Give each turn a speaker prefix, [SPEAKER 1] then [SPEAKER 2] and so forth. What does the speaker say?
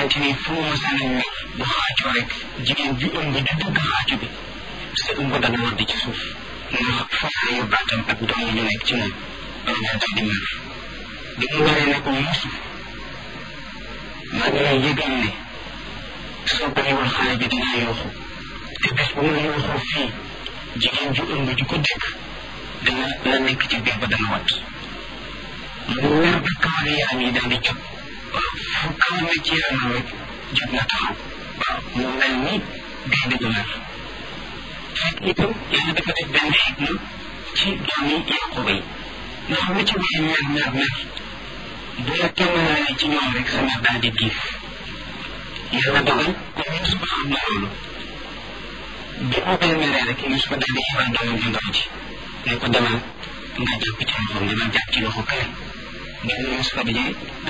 [SPEAKER 1] xamante ni fu mu masaan a mer bu xaacoo rek jigéen ju ëmb di dugg xaacu bi sa ëmb dana wadd ci suuf ndax foofu baatam ak doom ñu nekk ci moom loolu daa daal di mer bi mu waree ne ko Yuusuf maa ngi lay yëgal ne soo bàyyiwul xale bi dinaa yooxu te bés bu ma yooxoo fii jigéen ju ëmb ju ko dégg dana la nekk ci biir ba dana wat mu mer ba kawar yaram yi daal di jóg waaw fu kawar ne ci yaramam rek jóg na taxaw waaw mu mel ni gaynde gu mer fekk itam yàlla dafa def benn xikma ci doomi Yaquba yi ndax lu ci waay mer mer mer bu la tàmmalaale ci ñoom rek sa mer daal di giif yàlla dogal comme Yuusufa xam na loolu bi mu koy meree rek Yuusufa daal di xibal doomam ju ndaw ji ne ko demal nga jàpp ci loxoom demal jàpp ci loxo kale ngeen Yuusufa di